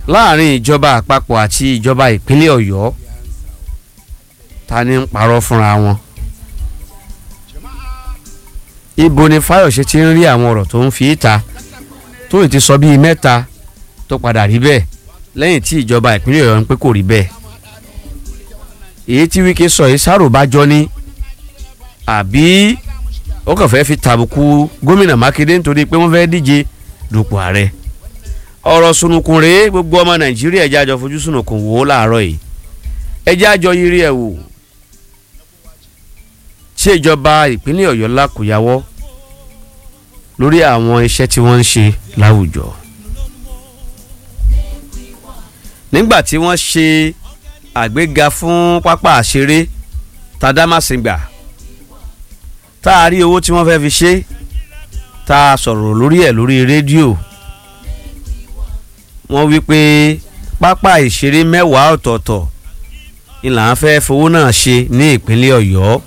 láàrin ìjọba àpapọ̀ àti ìjọba ìpínlẹ̀ ọ̀yọ́ ta ni ń parọ́ fúnra wọn ibo ni fáyọ̀ṣe ti ń rí àwọn ọ̀rọ̀ tó ń fi ìta tó ì ti sọ bíi mẹ́ta tó padà rí bẹ́ẹ̀ lẹ́yìn tí ìjọba ìpínlẹ̀ ọ̀yọ́ ń pé kò rí bẹ́ẹ̀ èyí tí wíkẹ́ sọ yìí sáró bá jọ ní àbí ó kàn fẹ́ fi tàbùkù gómìnà mákindé nítorí pé wọ́n fẹ́ díje dupò ààrẹ ọ̀rọ̀ sunukun rèé gbogbo ọmọ nàìjíríà ẹ̀já àjọ fojú sunukun wò ó láàárọ̀ yìí ẹ̀já àjọ yiri ẹ̀ wò ṣé ìjọba ìpínlẹ̀ ọ̀yọ́ lákòyàwọ́ lórí àwọn iṣẹ́ tí wọ́n ń ṣe láwùjọ nígbà tí wọ́n ṣe àgbéga fún pápá àṣeré tàdámàsìngbà tá a rí owó tí wọ́n fẹ́ fi ṣe tá a sọ̀rọ̀ lórí ẹ̀ lórí rédíò wọ́n wí pé pápá ìṣeré mẹ́wàá ọ̀tọ̀ọ̀tọ̀ ni là ń fẹ́ fowó náà ṣe ní ìpínlẹ̀ ọ̀yọ́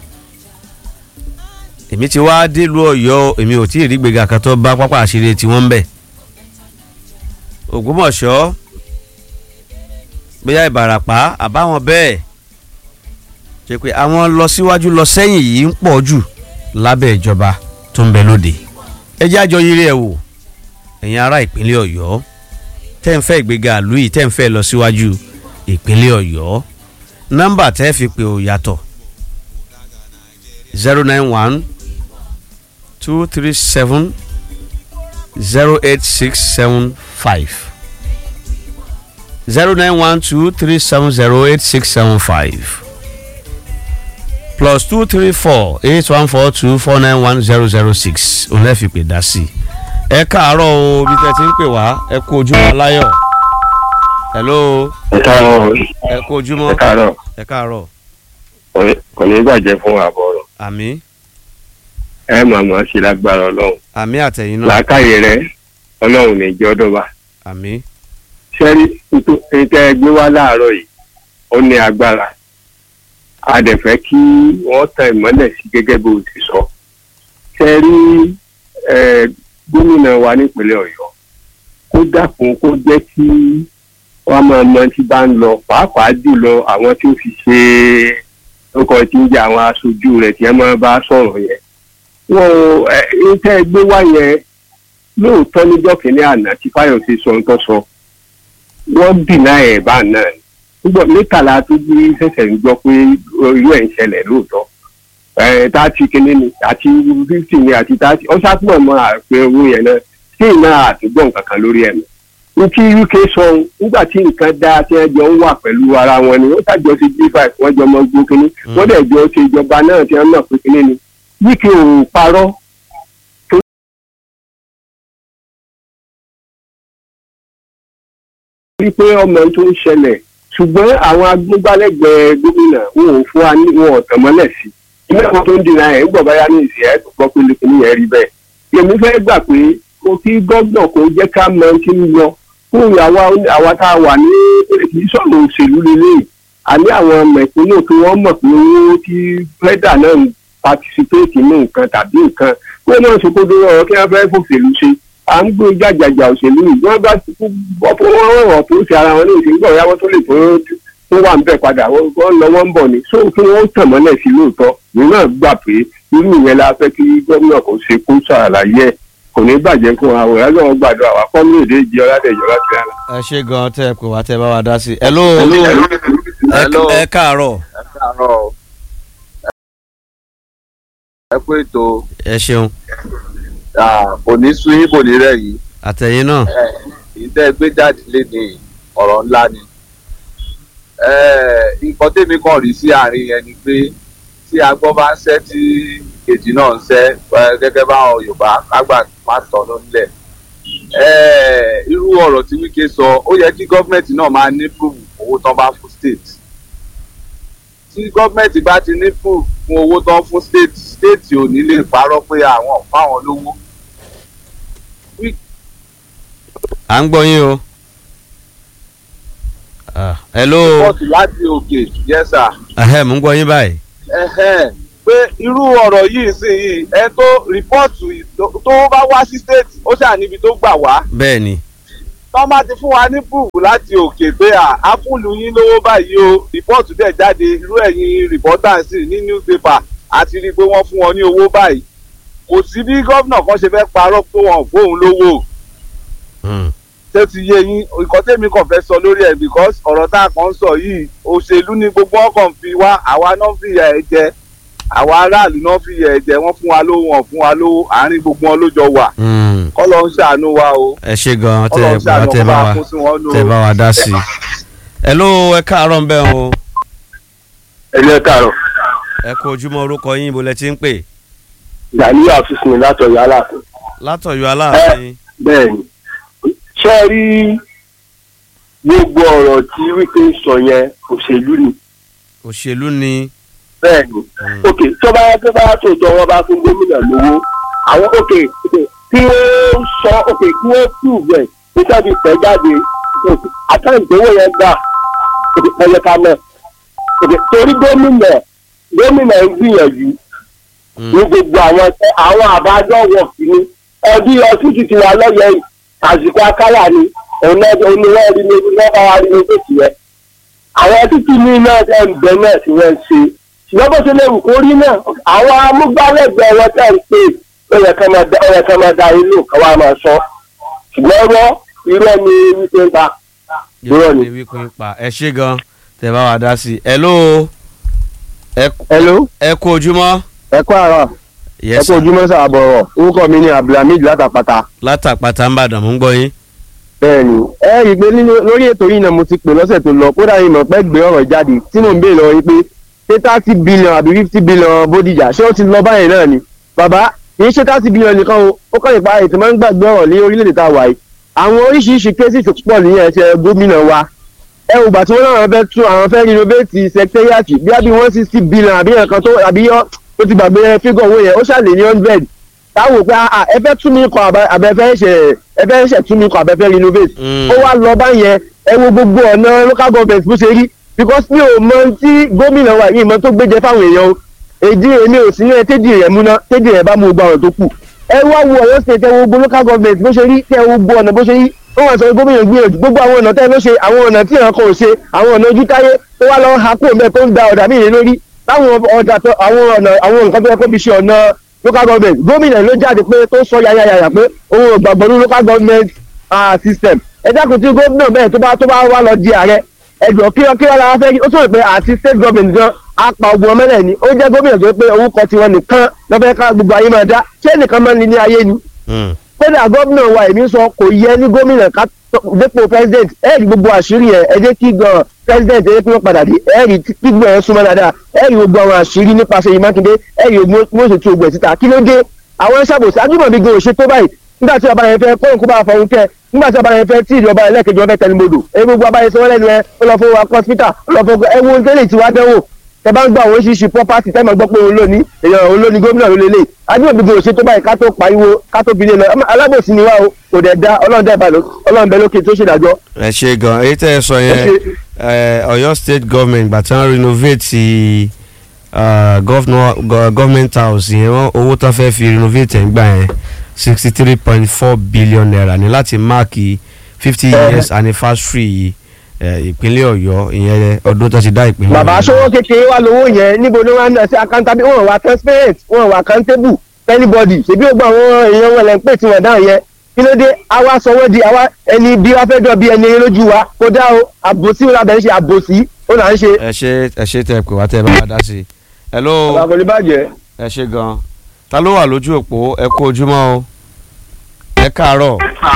èmi ti wá délùú ọ̀yọ́ èmi ò tí ì rí gbèga kan tó bá pápá àṣeré tí wọ́n ń bẹ̀ ògbómọ̀ṣọ́ bóyá ìbàràpá àbáwọn bẹ́ẹ̀ ṣe pé àwọn lọ síwájú lọ sẹ́yìn yìí ń pọ̀ jù lábẹ́ ìjọba tó ń bẹ lóde ẹ jẹ́ àjọ yiri ẹ̀ wò ẹ̀yin ará ìpínlẹ̀ ọ̀yọ́ tẹ́ ń fẹ́ ìgbéga ìlú yìí tẹ́ ń fẹ́ lọ síwájú ìpínlẹ̀ ọ̀yọ́ nọ́mbà tẹ́ fi pè ó yàtọ̀ zero nine one two three seven zero eight six seven five zero nine one two three seven zero eight six seven five plus two three four eight one four two four nine one zero zero six òun lè fi pè dá sí i ẹ káàárọ̀ o bí tẹ́ ti ń pè wá ẹ kú ojúmọ́ aláyọ̀ hello ẹ káàárọ̀ ẹ kú ojúmọ́ ẹ káàárọ̀ ẹ káàárọ̀ kò ní- kò ní bàjẹ́ fún àbọ̀ ọ̀rọ̀ àmì ẹ mà mọ̀ sí lágbára ọlọ́run àmì àtẹ̀yìn náà làákàyè rẹ ọlọ́run ní jẹ́ ọdún wa àmì sẹ́rí tẹ́ ẹ gbé wá láàárọ̀ yìí ó ní agbára a dẹ̀ fẹ́ kí wọ́n tan ìmọ́lẹ̀ sí gẹ́gẹ́ bó o ti sọ sẹ́rí gómìnà wa nípínlẹ̀ ọ̀yọ́ kó dákun kó jẹ́ kí wọ́n máa mọ tí bá ń lọ pàápàá jùlọ àwọn tí ó fi ṣe ọkọ̀ tí ń jẹ́ àwọn aṣojú rẹ̀ tí wọ́n máa bá sọ̀rọ̀ yẹn wọ́n ẹ ẹ tẹ́ ẹ gbé wá yẹn lóòótọ́ níjọ́ kìíní àná tí fáyọ̀sì sọ ń tọ́ sọ wọ́n dìnnà ẹ̀ bá náà ni gbogbo mẹ́tàlá tó jí ṣẹ̀ṣẹ̀ ń gbọ́ pé irú ẹ̀ ń ṣẹlẹ̀ lóòótọ́ ẹ̀ tààtì kìíní ni àti fífítì ni àti tààtì ó ṣàtúmọ̀ mọ́ àpẹ owó yẹn náà sí iná àtúgbọ̀n nǹkan kan lórí ẹ̀ ní tí uk sọ nígbà tí nǹkan dá tí wọ́n jọ ń wà pẹ̀lú ara wọn ni wọ́n ṣàjọ sí g five wọ́n jọ mọ gbó kínní wọ́n dẹ̀ jọ ṣe ìjọba náà tí wọ́n mọ̀ pé kínní ni uk ò parọ́ wípé ọmọ tó ń ṣẹlẹ̀ ṣùgbọ́n àwọn agbógbálẹ́gbẹ̀ẹ́ gómìnà wọn ò fún wa ní wọn ò tàn mọ́lẹ̀ sí i ilé ẹ̀kọ́ tó ń dìnnà ẹ̀ ń gbọ̀ báyá ní ìsìn ẹ̀ tó gbọ́ pé lẹ́kùn yẹn rí bẹ́ẹ̀ èmi fẹ́ gbà pé kò kí gọ́gbọ̀n kò jẹ́ ká mọ tí ń lọ fún àwa àwa tá a wà ní kì í sọ̀rọ̀ òṣèlú lélẹ̀ àní àwọn mẹ̀kúnnù tí wọ́n mọ̀ pé owó tí fẹ́dà náà ń patisipéètì ní nǹkan tàbí nǹkan kó náà ṣe kó dúró ọ̀rọ̀ kí wọ́n fẹ́ fòṣèlú ṣe à ń gbé jàjàjà òṣèlú yìí wọ́n bá ti bọ́ fún wọn rọ̀ tó ṣe ara wọn ní ìsìn gbọ̀ yàwó tó lè tó tó wà ń bẹ̀ padà wọ́n lọ wọ́n ń bọ̀ ni so kí wọ́n tàn mọ́lẹ̀ sí lóòótọ́ ìlú náà gbà pé irú ìyẹn la fẹ́ kí gómìnà kò ṣe kó ṣàlàyé ẹ̀ kò ní bàjẹ́ fún wa òyà lọ́wọ́ gbàdúrà wa kọ́ lóde jẹ ọ̀làdẹ̀jọ́ láti rà. ẹ ṣe gan tẹ ẹ pé wá tẹ bá wa dá sí i hello Hello. ẹ káàárọ̀ ẹ káàárọ̀ o. ẹ kú ètò ẹ ṣeun ah, kò ní sú yín kò ní rẹ̀ yìí àtẹ̀yìn náà ìtẹ́ gbé jáde lé ní ọ̀rọ̀ ńlá ni. Eh, nǹkan tèmi kàn rí sí àárín yẹn ni pé tí agbọ́n bá ń ṣẹ́ tí kejì náà ń ṣẹ́ eh, gẹ́gẹ́ báwọn Yorùbá kágbà má tọ̀nù nílẹ̀. Eh, irú ọ̀rọ̀ tí Wike sọ ó yẹ kí gọ́ọ̀mẹ̀ntì náà máa ní proof owó tán bá fún state tí gọ́ọ̀mẹ̀ntì bá ti ní proof fún owó tán fún state state ò ní lè parọ́ pé àwọn ò fáwọn lówó à ń gbọ́ yín o Ah, hello pọ́ọ̀tù láti òkè yẹ́sà ẹ̀hẹ́ mò ń gbọ́ yín báyìí ẹ̀hẹ́n, pé irú ọ̀rọ̀ yìí sì yìí ẹ tó rìpọ́ọ̀tù tó bá wá sí state ó ṣáà níbi tó gbà wá bẹ́ẹ̀ ni tọ́ bá ti fún wa ní búùbù láti òkè pé à á fúnlù yín lówó báyìí o rìpọ́ọ̀tù dẹ̀ jáde irú ẹ̀yin rìpọ́tàǹsì ní newspaper àti rí i pé wọ́n fún wọn ní owó báyìí kò sí bí gómìnà kan ṣe fẹ́ parọ́ pé wọn ò fóun lówó Hmm. tó ti yé yín nǹkan tèmi kàn fẹ́ sọ lórí ẹ̀ because ọ̀rọ̀ tá a kàn ń sọ yìí òṣèlú ni gbogbo wọn kàn fi wá àwa náà fi yà ẹ jẹ àwa aráàlú náà fi yà ẹ jẹ wọ́n fún wa lówó wọn fún wa lówó àárín gbogbo wọn ló jọ wà Hmm. kọ́ ló ń ṣàánú wa o ẹ ṣe gan tẹ kọ́ ló ẹ ń bá ṣàánú tẹ kó bá bá wa kó sí wọn nù. tẹ bá wa dá sí i. ẹ ló ẹ káàárọ̀ ń bẹ̀ o ẹ̀lẹ́ káàrọ̀ ẹ kú ojúmọ́ orúkọ yín ibo lẹ ti ń pè gàlíyà àfisùn látọ̀yọ̀ aláàfin látọ̀yọ̀ aláàfin. bẹ́ẹ̀ ni ṣé ẹ rí gbogbo ọ̀rọ̀ tí wípé ń sọ yẹn òṣèlú ni òṣèlú ni. bẹ́ẹ̀ ni Hmm. ok tó bá tó bá tó tọ́ wọn bá fún gómìnà lówó àwọn ok ok kí wọ́n sọ ok kí wọ́n tù bẹ̀ nígbà tí tẹ̀ jáde ok àtàǹtì owó yẹn gbà ok ẹ̀yẹ ká mọ̀ ok torí gómìnà gómìnà ń gbìyànjú Hmm. ní gbogbo àwọn ẹsẹ àwọn àbájọ wọ kìíní ẹbí ọsítì ti wà lọyẹ yìí àsìkò akálà ni òun náà òun ni wọn rí ní wọn bá wa rí ní tètè yẹn àwọn títí ní náà ẹ ń bẹ náà tí wọn ń ṣe ṣùgbọ́n bó ṣe lè wù kó rí náà àwọn amúgbálẹ́gbẹ̀ẹ́ wọn tẹ̀ ń pè ó yẹ ká máa da ó yẹ ká máa da inú kan wá máa sọ ṣùgbọ́n wọ́n irọ́ ni wípé ń ta irọ́ ni. yóò wí pé pa ẹ ṣe gan tẹ bá wa dá sí i. ẹ ló ẹ hello ẹ kú ojúmọ́. ẹ kú àárọ̀ Yes, sir. ojúmọ́ sàbọ̀rọ̀ orúkọ mi ni abdulhamid látàpàtà. látàpàtà ń bàdàn mú gbọ́ yín. bẹ́ẹ̀ni ẹ rí i pé nínú lórí ètò yìí náà mo ti pè lọ́sẹ̀ tó lọ kódà yìí mọ̀ pé gbé ọ̀rọ̀ jáde tí mò ń béèrè lọ yìí pé ṣé thirty billion àbí fifty billion bódìjà ṣé ó ti lọ báyìí náà ni bàbá kì í ṣe thirty billion nìkan o ó kàn nípa ètò máa ń gbàgbé ọ̀rọ̀ ní orílẹ̀-èdè tá a wà yìí àwọn oríṣiríṣi cases tó pọ̀ ní ẹsẹ̀ gómìnà wa ẹ ò gbà tí wọ́n náà fẹ́ tún àwọn fẹ́ renovate secretariat bí àbí one sixty billion àbí ẹ̀kan tó àbí ó ti gbàgbé fígọ̀ owó yẹn ó ṣàlè ní hundred táwọn pé ah, ẹ fẹ́ tún mi kọ àbẹ̀fẹ́ ṣe ẹ fẹ́ ṣe tún mi kọ àbẹ̀fẹ́ renovate Mm. ó wá lọ báyẹn ẹ wo gbogbo ọ̀nà local government bó ṣe rí because mi ò mọ tí gómìnà wa yìí mọ tó gbéjẹ fáwọn èèyàn o èdè èmi ò sí ní ẹ tédì rẹ múná tédì rẹ bá mú gbogbo àwọn tó kù ẹ wá wo Ọ̀yọ́ state ẹ wo gbogbo local government bó ṣe rí tẹ wo gbogbo ọ̀nà bó ṣe rí ó wà sọ pé gómìnà gbìyànjú gbogbo àwọn ọ̀nà tẹ́ ló ṣe àwọn ọ̀nà tí ìran kan ò ṣe àwọn ọ̀nà ojú táyé tó wá lọ ha kúrò mẹ́ẹ̀ tó ń da ọ̀dà míì lórí láwọn ọ̀dà tó àwọn ọ̀nà àwọn nǹkan tó yẹ kó fi ṣe ọ̀nà local government gómìnà ló jáde pé tó sọ yayayaya pé òun ò gbàgbọ́ ní local government ah, system ẹ dákun tí gómìnà bẹ́ẹ̀ tó bá tó bá wá lọ di ààrẹ ẹjọ́ kí kí ọlá fẹ́ rí ó sọ̀rọ̀ pé àti state government gan apá ogun ọmọ náà ni ó jẹ́ gómìnà tó pé orúkọ tiwọn nìkan lọ́fẹ́ ká gbogbo ayé máa dá ṣé nìkan máa ń ní ní ayé ni Mm. kódà gómìnà wa èmi sọ kò yẹ ní gómìnà ká tó- dépò president ẹ rí gbogbo àṣírí yẹn ẹ jẹ́ kí gan president ẹ jẹ́ kí wọ́n padà dé ẹ rí tí gbogbo ẹ̀ súnmọ́ dáadáa ẹ rí gbogbo àwọn àṣírí nípasẹ̀ yìí mákindé ẹ rí gbogbo bí wọ́n ṣe tú ogun ẹ̀ síta kí ló dé àwọn ṣàbòsí ajímọ̀bí gan ò ṣe tó báyìí nígbà tí ọba yẹn fẹ́ kóhùn kó bá fọhùn kẹ nígbà tí ọba yẹn fẹ́ tí ìjọba ẹlẹ́kẹjọ fẹ́ tẹnumodò ẹ gbogbo abayẹ sọ lẹ́nu ẹ ó lọ fún wa hospital ó lọ fún ẹ wo tẹ́lẹ̀ tí wàá dánwò tẹ bá ń gbọ́ àwọn oríṣiríṣi property tẹ́ máa gbọ́ pé òun ló ní èèyàn òun ló ní gómìnà ló lélẹ̀ ajímọ̀bí gan ò ṣe tó báyìí ká tó pariwo ká tó bilé lọ Ọmọ alábòsí ni wá o kò dẹ̀ da ọlọ́run dẹ̀ bá lọ ọlọ́run bẹ lókè tó ṣèdájọ́ ẹ ṣe gan èyí tẹ́ ẹ sọ yẹn ẹ, Ọ̀yọ́ state government gbà tí wọ́n renovate uh, governor go- government house yẹn wọ́n owó tán fẹ́ fi renovate ẹ̀ ń gbà yẹn sixty three point four billion naira ní láti máàkì fifty Eh. years anniversary ẹ, ìpínlẹ̀ Ọ̀yọ́ ìyẹn ọdún tó ti dá ìpínlẹ̀ bàbá Ọ̀yọ́. aṣọwó kékeré wà lówó yẹn níbo ni wọn ń sí accountable wọn wà transparent wọn wà accountable anybody ṣèbí ó gba àwọn èèyàn wọn lẹ ń pè tí wọn dáhùn yẹn kí ló dé àwa sọ wọn di àwa ẹni bí wọn fẹẹ jọ bí ẹni eré lójú wa kó dá o àbòsí wọn làbẹ ń ṣe àbòsí ó là ń ṣe. ẹ ṣe ẹ ṣe tẹ pé wá tẹ bá wá dá sí i. hello bàbá kò ní bàjẹ́. ẹ ṣe gan ta ló wà lójú òpó ẹ kú ojúmọ́ o ẹ káàárọ̀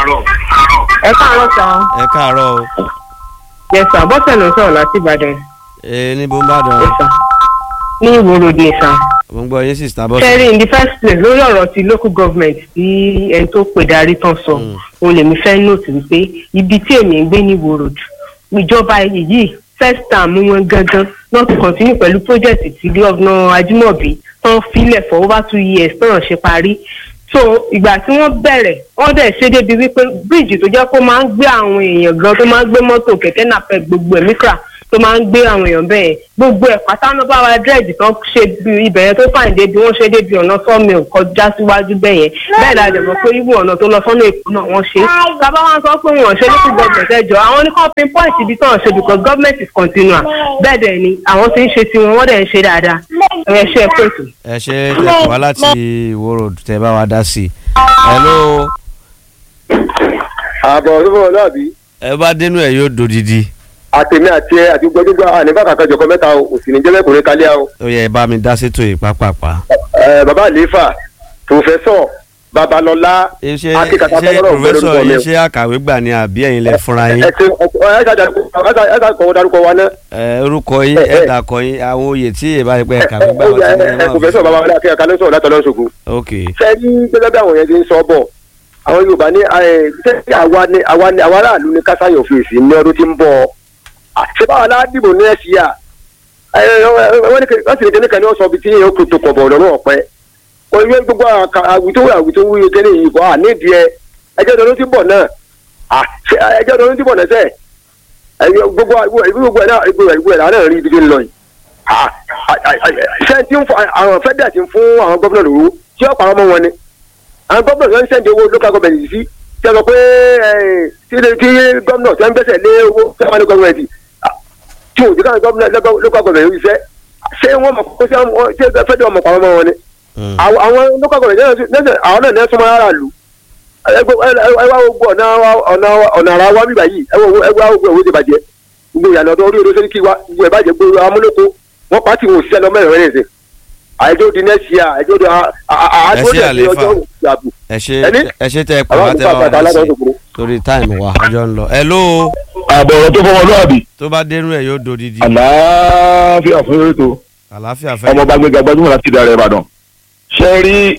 ẹ káàárọ̀ sàn ẹ káàárọ̀ o yẹsà bọ́sẹ̀ ló ń sọ̀rọ̀ láti ìbàdàn ẹ níbo ń bàdàn yẹsà ní ìwòròdì sàn. mo ń gbọ́ yín sì star bọ́sì. kẹrin in the first place lórí ọ̀rọ̀ ti local government tí ẹni tó pè darí tán sọ Mm. òun lèmi fẹ́ note wípé ibi tí èmi ń gbé ní ìwòròdì ìjọba yìí first term wọn gangan not to continue pẹ̀lú project tí gọ́vnà ajímọ̀bí tán filẹ̀ for over two years tán ṣe parí so ìgbà tí wọ́n bẹ̀rẹ̀ wọ́n dẹ̀ ṣe débi wípé bíríìjì tó jẹ́ kó máa ń gbé àwọn èèyàn gan tó máa ń gbé mọ́tò kẹ̀kẹ́ napep gbogbo ẹ̀ mikra tó máa ń gbé àwọn èèyàn bẹ́ẹ̀ gbogbo ẹ̀ pátá ló bá wa dírẹ́ẹ̀dì tán ṣe bí ibẹ̀ yẹn tó fàìn débi wọ́n ṣe débi ọ̀nà sọ́mi kọjá síwájú bẹ́ẹ̀ yẹn bẹ́ẹ̀ la dẹ̀ mọ̀ pé ibù ọ̀nà tó lọ sọ́nà èkó náà wọ́n ṣe sábà wọn sọ pé wọn ṣe lókù gọ́ọ̀mẹ̀ntì ẹjọ́ àwọn ní kọ́ pinpoint ibi tán ṣe because government is continual bẹ́ẹ̀ dẹ̀ ni àwọn ti ń ṣe tiwọn wọ́n dẹ̀ ń ṣe dáadáa ẹ ṣe é pèsè. ẹ ṣe tẹ̀kọ̀ wá láti Ìwó Road tẹ bá wa dá sí i. hello àbọ̀ olúfọ̀ ọlọ́àbí ẹ bá dénú ẹ yóò dodidi àtẹ̀mí àti ẹ àti gbọ́dúgbà àníbà kàkà jọkọ mẹ́ta o òsì ní jẹ́bẹ̀ kùnrin kálíà o. ó yẹ ẹ bá mi dá sétò yìí pápápá. ẹ bàbá àlééfà pòfẹ́sọ̀ babalọ́lá ṣé akíkàtà ṣé fọlọ́rọ̀ pòfẹ́sọ̀ mi yìí o. ṣé àkàwé gbà ní àbí ẹ̀yin lẹ fúnra yín ẹ ti ẹ ṣàjà kọ̀wé darúkọ wa náà. ẹ orúkọ yín ẹ, ẹ ẹ. dàkọ yín àwọn oyè tí ìbá yẹ pé ẹ kàwé gbà ẹ wọ́n ti ní ẹ ẹ máa pòfẹ́sọ̀ babalọ́lá akíkàtà ló sọ̀rọ̀ látọ̀lọ́ ṣògo. ok ṣe ní gẹ́gẹ́ bí àwọn yẹn ti ń sọ bọ̀ àwọn yorùbá ní ẹ ṣé àwa ni àwa ni àwa aráàlú ní kásáyọ̀ fèsì ní ọdún tí ń bọ̀ Ah, ṣé báwa la dìbò ní ẹ̀sì yà wọ́n sì ní kíníkan ní wọ́n sọ ibi tí yẹn ó kò tó kọ̀ bọ̀ lọ́rùn ọ̀pẹ wọ́n yẹ gbogbo àwùjọ àwùjọ wúye kẹ́lẹ́ yìí bọ́ à nídìí ẹ ẹjọ́ ọdún tí ń bọ̀ náà Ah, ṣé ẹjọ́ ọdún tí ń bọ̀ náà sẹ́ gbogbo gbogbo ẹ̀ náà gbogbo ẹ̀ gbogbo ẹ̀ náà rí ibi tí ń lọ yìí Ah, ah, ah, ah, ṣé tí ń fún àwọn fẹ́dà ti ń fún àwọn gómìnà lówó tí ó pàrọ̀ mọ́ wọn ni àwọn gómìnà tó ń sẹ́ndì owó local government yìí sí tí a sọ pé ẹ̀, tí tí gómìnà tó ń gbẹ́sẹ̀ lé owó tí wọ́n ní government ah, tí òjò káwọn gómìnà local government yìí fẹ́ ṣé wọ́n mọ̀ kó ṣé wọ́n- ṣé fẹ́dà ọmọ pàrọ̀ mọ́ wọn ni Mm. àwọn àwọn local government náà nẹ́sẹ̀ àwọn náà nẹ́sẹ̀ mọ́ ara lù ẹ wá gbogbo ọ̀nà wa- ọ̀nà wa- ọ̀nà ara wa bíbá yìí ẹ wá gbogbo owó ti bàjẹ́ gbogbo ìyànà ọdún orí odò sẹ́ríkì wa gbogbo ẹ̀ bàjẹ́ gbogbo amúlòkó wọ́n pàtì wọn òṣìṣẹ́ lọ mẹ́rin rẹ̀ ṣe àìjọ́ di nẹ́ẹ̀sì à àìjọ́ di àádọ́ Ẹ ṣé àléfà. ọjọ́ ìyàbò ẹ ṣe Ẹni? ẹ ṣe tẹ ẹ pè àwọn wá tẹ àgbà bá wa bàtà dá sí aládọ́ òkúrò. torí táìmù wa ọjọ́ ń lọ hello àbọ̀rọ̀ tó fọwọ́ lọ́ọ̀bì tó bá dénú ẹ yóò dodidi àlàáfíà fún ètò àlàáfíà fẹ́ ọmọ bá gbéga gbajúmọ̀ láti ìdá ìbàdàn ṣe rí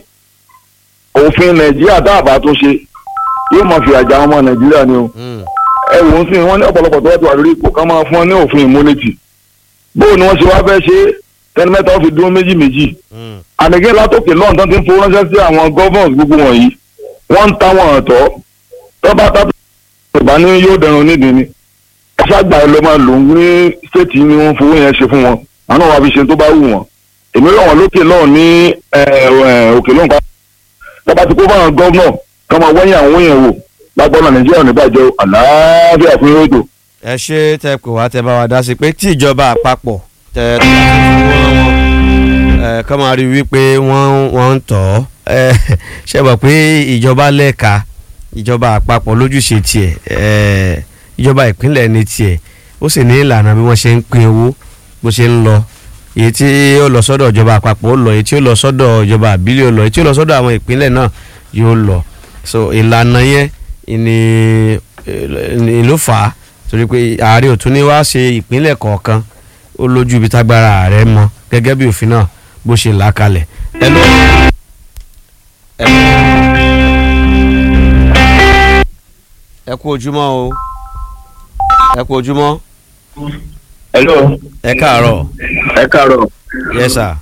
òfin nàìjíríà tá a bá tún ṣe yóò máa fi àjà ọmọ nàìjíríà ni o Mm. ẹ wò ó sí wọn ní ọ̀pọ̀lọpọ̀ tó wà tó wà lórí ipò ká máa fún ọ ní òfin immunity bóun ni wọ́n ṣe wá fẹ́ ṣe tẹni mẹ́ta ó fi dúró méjì méjì Mm. àdìgẹ́ látòkè lọ́n tán ti ń fowó ránṣẹ́ sí àwọn governors gbogbo wọ̀nyí wọ́n ń ta wọn ọ̀tọ̀ tọ́ba tá ìbá ní yóò dẹrùn nídìí ni ṣàgbà ẹ lọ máa lò ń ní stéètì ni wọ́n fowó yẹn ṣe fún wọn àwọn náà wàá fi ṣe tó bá wù wọ́n èmi rọ̀ wọ́n lókè lọ́ọ̀ ní ẹ̀, ẹ̀, òkè lọ́n pa tọ́ba ti kó fáwọn gọ́vnọ̀ kọ́ máa wẹ́yìn àwọn yẹn wò lágbọ́nà nàìjíríà ò ní bàjẹ́ o. àlàáfíà fún yóò tó. ẹ ṣe tẹ pè wá tẹ bá wa dá sí pé tí ìjọba àpapọ̀ tẹ tó bá ti fowó rán wọn ẹ kọ́ máa rí wípé wọ́n wọ́n ń tọ̀ ọ́ ẹ ṣe mọ̀ pé ìjọba lẹ́ka ìjọba àpapọ̀ lójúṣe tiẹ̀ ẹ ìjọba ìpínlẹ̀ ní tiẹ̀ ó sì ní ìlànà bí wọ́n ṣe ń pín owó bó ṣe ń lọ èyí tí ó lọ sọ́dọ̀ ìjọba àpapọ̀ ó lọ èyí tí ó lọ sọ́dọ̀ ìjọba àbílẹ̀ ó lọ èyí tí ó lọ sọ́dọ̀ àwọn ìpínlẹ̀ náà yóò lọ so ìlànà yẹn ni ni ló fà á torí pé ààrẹ ò tún ní wá ṣe ìpínlẹ̀ kọ̀ọ̀kan ó lójú ibi tágbára ààrẹ mọ gẹ́gẹ́ bí òfin náà bó ṣe là á kalẹ̀. ẹ ló ẹ ẹ kú ojúmọ́ o ẹ kú ojúmọ́ hello ẹ káàárọ̀ ẹ káàárọ̀ yes sir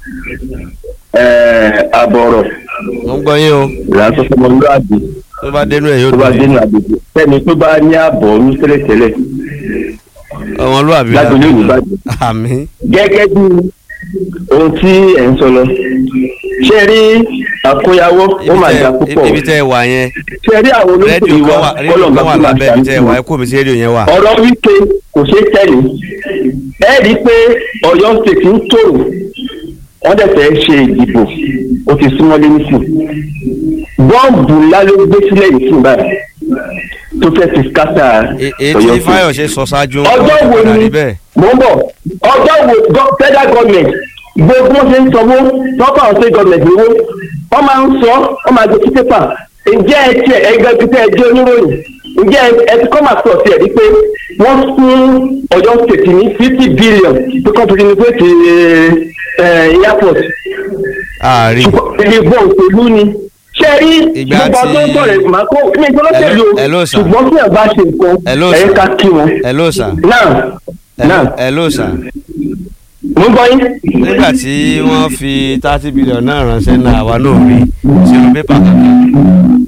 àbọ̀rọ̀ mo ń gbọ́ yín o ìlànà ọmọlúwàbí tó bá dénú ẹ̀ yóò tó bá dùn dénú àgbègbè sẹ́ni tó bá ní àbọ̀ ní tẹ́lẹ̀tẹ́lẹ̀ ọmọlúwàbí lágbègbè ìbàdàn àmì gẹ́gẹ́ bí ohun tí ẹ̀ ń sọ lọ ṣe rí àkóyawọ́ ó máa dà púpọ̀ ibi tẹ́ ẹ wà yẹn ṣe rí àwọn rédíò olóṣèlú kan wa wà rédíò kan wà lábẹ́ ibi tẹ́ ẹ wà ẹ kó mi sí rédíò yẹn wà. ọ̀rọ̀ wípé kò ṣeé tẹ̀lé ẹ rí i pé ọ̀yọ́ state ń tòrò wọ́n dẹ̀ fẹ́ ṣe ìdìbò ó ti súnmọ́lé nísìn bọ́ọ̀bù ńlá ló gbé sílẹ̀ yìí fún báyìí tó fẹ́ fi skátà E- èyí tí Fáyọ̀ṣe sọ ṣáájú ń ọjọ́ wo padà ni rí bẹ́ẹ̀. mò ń bọ̀ ọjọ́ wo gọ- federal government gbogbo wọn ṣe ń sanwó tọ́pọ̀ àwọn state government owó wọ́n máa ń sọ wọ́n máa gbé sí pépà ǹjẹ́ ẹ tiẹ̀ ẹgbẹ́ bí tẹ́ ẹ jẹ́ oníròyìn ǹjẹ́ ẹ- ẹ ti kọ́ máa sọ̀ sí ẹ̀ rí pé wọ́n fún ọ̀yọ́ state ní fifty billion tó kọ́ fi ní pé ti airport ààrin ṣùgbọ́n ìbò òṣèlú ni ṣé ẹ rí Ìgbà gbogbo tí- ọdún sọ̀rọ̀ ìgbìmọ̀ kó ní ìjọlọ́sẹ̀lú Hello- hello, sir. ṣùgbọ́n tí ẹ̀ bá ṣe nǹkan Hello, ẹ̀yẹ sir. ká kí wọn. hello sir náà náà hello sir mo ń gbọ́ yín. nígbà tí wọ́n fi thirty billion náà ránṣẹ́ náà àwa náà rí sínú pépà kankan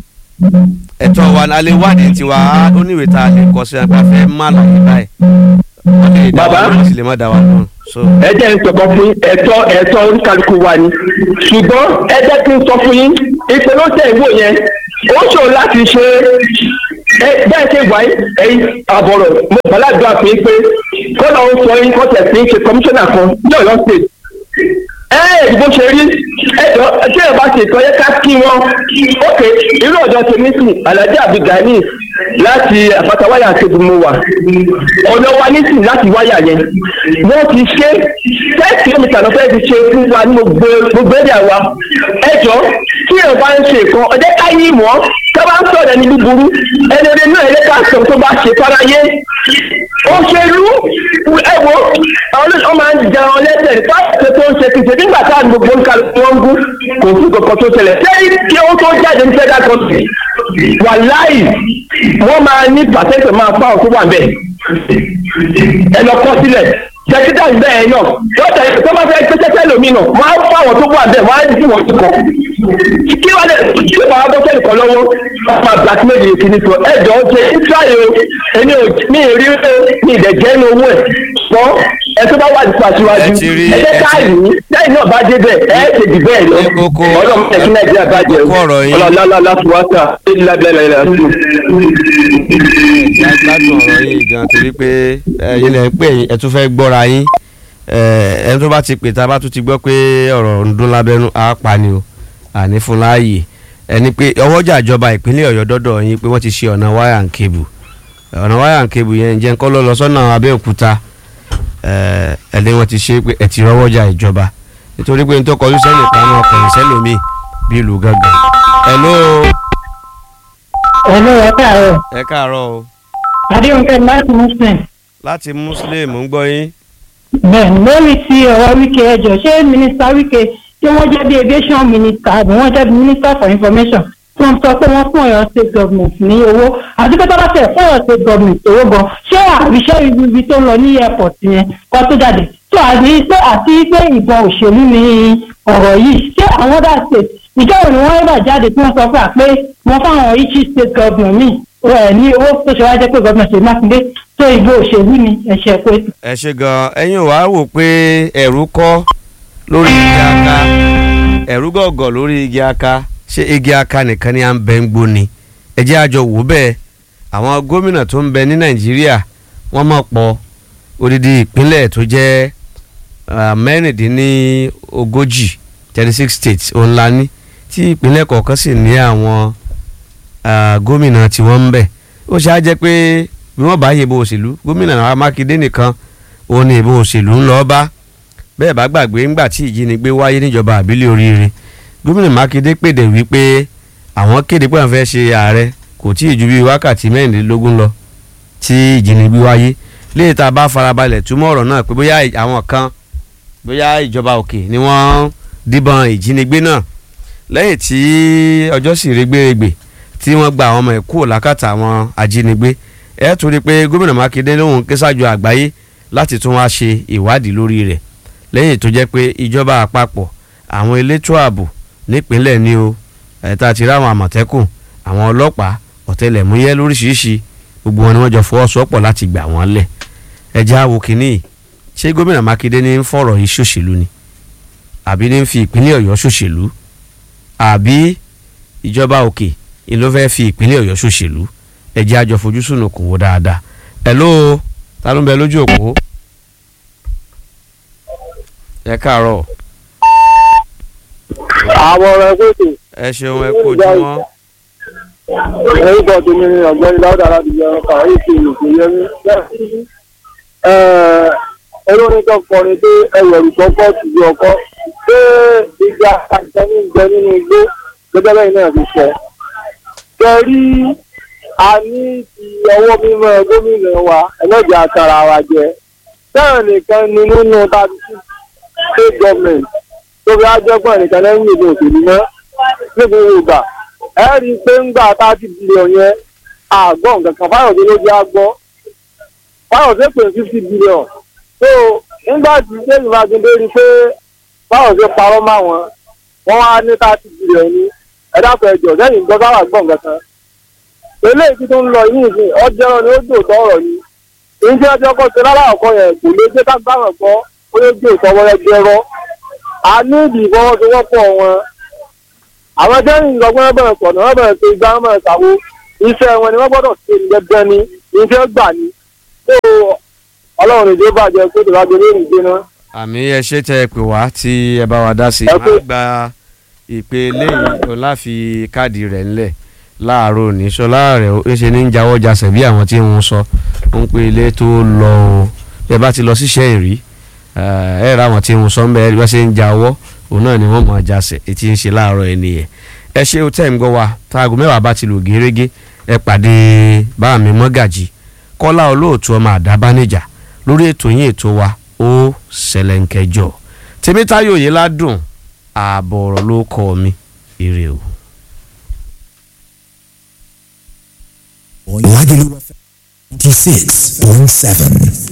ẹ̀tọ́ wa a lè wádìí tiwa ó níwèé tá a lè kọ sí apá fẹ́ má láyé báyìí Bàbá. wọ́n sì lè má dá wa lóhùn so ẹ jẹ́ ń sọ̀kan fún yín ẹ̀tọ́ ẹ̀tọ́ oníkálukú wa ni ṣùgbọ́n ẹ jẹ́ kí n sọ fún yín ìpè ló tẹ̀ ìwò yẹn ó ṣòro láti ṣe é bẹ́ẹ̀ ṣe wà ẹ̀yìn àbọ̀rọ̀ mo gbàládùá fún yín pé kọ́nà ó sọ yín kọ́tẹ̀ sí ṣe kọmíṣánná kan ní ọ̀yọ́ state ẹ ẹ bó ṣe rí ẹjọ tí ẹ bá ṣe ìtọ́ yẹ ká kí wọn ókè irú ọ̀dọ́ tèmi sùn alhaji abdulgani láti àpáta wáyà kébù mo wà ọ̀dọ̀ wa nísìn láti wáyà yẹn wọ́n ti ṣe ten kilometre lọ́fẹ́ ti ṣe fún wa ní gbogbo gbogbo ẹ̀dá wa ẹjọ́ tí ẹ bá ń ṣe nǹkan ọjọ́ ká yí mọ́ ká bá ń sọ̀rọ̀ ẹni búburú ẹni ẹni náà ẹni ká sọ tó bá ṣe fáráyé òṣèlú ẹ wo àwọn ọmọ máa ń jẹun lẹ́sẹ̀ nípa ṣe tó ń ṣe kìí ṣe nígbà tá à ń gbogbo ń ka wọn gún kò sí kankan tó ṣẹlẹ̀ sẹ́yìn kí ó tó jáde ní federal country wàláì wọ́n máa ní pàṣẹ́sẹ̀ máa fáwọn tó wà bẹ́ẹ̀ ẹ lọ kọ́ sílẹ̀ sẹkítà bẹ́ẹ̀ náà lọ́tà tó bá fẹ́ pẹ́sẹ́sẹ́ lómi náà wọ́n á fáwọn tó wà bẹ́ẹ̀ wọ́n á dì wọ́n kọ́ kí wọ́n lè kí wọ́n á bọ́ sẹ́yìn kan lọ́wọ́ wọ́n máa blackmail yìí kìíní sọ ẹ jọ ṣe israel o èmi ò mi ì rí o mi ì dẹ̀ jẹ́ ní owó ẹ̀ ṣùgbọ́n ẹ tó bá wà nípa síwájú Ẹ ti rí, ẹ jẹ́ ẹ ti- káàyè ní lẹ́yìn náà bá dé bẹ́ẹ̀ ẹ ṣe dì bẹ́ẹ̀ lọ Ní kókó- ọlọ́run tẹ̀ kí nàìjíríà bá jẹ́ kókó ọ̀rọ̀ yín. ọlọ́lá fúwátà gbádùn ọ̀rọ̀ yìí gan torí pé ẹ̀yin lẹ ń pè yín ẹ tún fẹ́ gbọ́ra yín ẹ ẹni tó bá ti pè tá a bá tún ti gbọ́ pé ọ̀rọ̀ ń dún lábẹ́nú á pa ni o àní fún láàyè ẹni pé ọwọ́jà ìjọba ìpínlẹ̀ ọ̀yọ́ dọ́dọ̀ yín pé wọ́n ti ṣe ọ̀nà wáyà and cable ọ̀nà wáyà and cable yẹn ǹjẹ́ nǹkan ló lọ sọ́nà abẹ́òkúta ẹ ẹni wọ́n ti ṣe pé ẹ ti rọ́wọ́jà ìjọba nítorí pé n tó kọjú sẹ́nìkan náà kọ̀yìn sẹ́lòmíì bí ìlú gángan hello Hello, ẹ káàárọ̀. ẹ káàárọ̀ o Adéhùnkẹ́ láti Muslim. láti muslim ń gbọ́ yín. Bẹ́ẹ̀ni, lórí ti ọ̀rọ̀ Wike ẹjọ́, ṣé Mínísítà Wike tí wọ́n jẹ́ bí aviation minister àbí wọ́n jẹ́ bí minister for information tí wọ́n sọ pé wọ́n fún Ọ̀yọ́ state government ní owó àti pé tọ́lá tẹ̀ fún Ọ̀yọ́ state government owó gan ṣé àríṣẹ́ ibi tó ń lọ ní airport yẹn kọ́ tó jáde tó àti pé àti pé ìbọn òṣèlú ni ọ̀rọ̀ yìí ṣé àwọn other state ìjọba ni wọ́n yóò jáde tí wọ́n sọ fún wa pé wọ́n fáwọn each state government míì ẹ̀ ní owó tó ṣe wá jẹ́ pé government ṣe mákindé tó ìbò òṣèlú ni ẹ̀ṣẹ̀ pé ẹ ṣe gan ẹ̀yin wàá wò pé ẹ̀rú kọ́ lórí igi aka ẹ̀rú gọ̀gọ̀ lórí igi aka ṣé igi aka nìkan ni à ń bẹ ń gbó ni ẹ jẹ́ àjọ wò bẹ́ẹ̀ àwọn gómìnà tó ń bẹ ní nàìjíríà wọ́n mọ̀ pọ̀ odidi ìpínlẹ̀ tó jẹ́ ah, mẹ́rìndínlógójì thirty six states òun la ní tí ìpínlẹ̀ kọ̀ọ̀kan sì ní àwọn ah, gómìnà tí wọ́n ń bẹ ó ṣáá jẹ́ pé bí wọ́n bá yìnbọn òṣèlú gómìnà mákindé nìkan òun ni ìbò òṣèlú ń lọ bá bẹ́ẹ̀ bá gbàgbé ńgbà tí ìjínigbé wáyé níjọba àbílẹ̀ oríire gómìnà mákindé pèdè wípé àwọn kéde pé àwọn fẹ́ ṣe ààrẹ kò tí ì ju bíi wákàtí mẹ́rìnlélógún lọ tí ìjínigbé wáyé léyìí tá a bá farabalẹ̀ túmọ̀ ọ̀rọ̀ náà pé bóyá àwọn kan bóyá ìjọba òkè ni wọ́n díbọn ìjínigbé náà lẹ́yìn tí ọjọ́ sì rẹ́gbẹ̀rẹ́gbẹ̀ tí wọ́n gba àwọn ọmọ ẹ̀ kúrò lákàtà àwọn ajínigbé ẹ tún rí i pé gómìnà mákindé lóhùn kéṣàjò àgbáyé láti tún wá ṣe ìwádìí lórí rẹ̀ lẹ́yìn tó jẹ́ pé ìjọba àpapọ̀ àwọn elétò ààbò nípínlẹ̀ ni o ẹ̀ta ti ráwọn àmọ̀tẹ́kùn àwọn ọlọ́pàá ọ̀tẹlẹ̀múyẹ́ lóríṣiríṣi gbogbo wọn ni wọ́n jọ fọwọ́sowọ́pọ̀ láti gbà wọ́n lẹ̀ ẹjẹ́ àwò kínní ṣé gómìnà mákindé ní ń fọ̀rọ̀ yìí ṣòṣèlú ni àbí ní ń fi ìpínlẹ̀ ọ̀yọ́ ṣòṣèlú àbí ìjọba òkè ni ló fẹ́ fi ìpínlẹ̀ ọ̀yọ́ ṣòṣèlú ẹjẹ́ àjọ fojú sùnùkùn wò dáadáa hello ta ló ń bẹ lójú òpó ẹ káàárọ̀ àwọn ọ̀rọ̀ ẹgbẹ́ ètò ẹ ṣeun ẹ kú ojúmọ́ orúkọ tèmi ni ọ̀gbẹ́ni dáúdà láti jẹ ọkọ̀ èsì ìlùkù yẹmí. olórin tó kọrin pé ẹwẹ̀rù tó kọ́ ti di ọkọ́ pé ìgbà àjọ ní ìjẹ nínú igbó gẹ́gẹ́ bẹ́ẹ̀ náà ti sọ. kẹrí a ní ti ọwọ́ mímọ́ gómìnà wa ẹlẹ́jẹ̀ àtàrà wa jẹ. bẹ́ẹ̀ nìkan ni nínú thirty six state government tó fi ájọ́gbọ̀n nìkan lẹ́yìn ìlú òṣèlú náà ní gbogbo ìgbà ẹ rí i pé ńgbà thirty billion yẹn àgbọ̀ nǹkan kan fáyọ̀dé ló jẹ́ àgbọ̀ fáyọ̀dé pè fifty billion so nígbà tí sẹ́yìn mákindé rí i pé fáyọ̀dé parọ́ mọ́ wọn wọ́n wá ní thirty billion ní ẹ̀dáfẹ́ ẹjọ́ lẹ́yìn gbọ́ sáwà gbọ̀ nǹkan kan eléyìí tí tó ń lọ yìí nìsín ọjọ́ ni ó dòótọ́ ọ̀rọ̀ ni ìjẹ́ ọjọ́ kan ṣe lára ọ̀kan yẹn kò lè dé ká gbàgbọ́ gbọ́ ó lè gbé ìfọwọ́rẹ́ jẹrọ a ní ìdí ìfọwọ́sowọ́pọ̀ wọn àwọn tẹ́yìn ìlọgbọ́n bẹ̀rẹ̀ sọ̀nà wọ́n bẹ̀rẹ̀ ṣe igbá wọn bẹ̀rẹ̀ ṣàwo iṣẹ́ wọn ni wọ́n gbọ́dọ̀ ṣe ní dandan ni iṣẹ́ gbà ní tó ọlọ́run ìdí bàjẹ́ pé tó bá gbé lórí ìgbé náà. àmì ẹ ṣe tẹ ẹ pè wá tí ẹ bá wa dá sí i Ẹ kú. máa gba ìpè lẹ́yìn tó láfi káàdì rẹ̀ ńlẹ̀ láàárọ̀ òní sọlá rẹ̀ ó ṣe ní jáwọ́ jasẹ̀ bí àwọn tí ń sọ ó ń pe ilé tó lọ o ẹ bá ti lọ síṣẹ́ ìrí ẹ rà àwọn tí ń sọ ń bẹ ẹ bá ṣe ń jáwọ́ òun náà ni wọ́n mọ̀ jasẹ̀ etí ń ṣe láàárọ̀ ẹ nìyẹn ẹ ṣe ó tẹ̀ ń gbọ́ wa táago mẹ́wàá bá ti lò gérégé ẹ pàdé báàmì mọ́gàjì kọ́lá olóòtú ọmọ àdábánijà lórí ètò yín ètò wa ó ṣẹlẹ̀ ń kẹjọ tèmítáyò yìí ládùn ààbọ̀ ọ̀rọ̀ ló kọ́ mi ire o. Lagelu FM 96.7.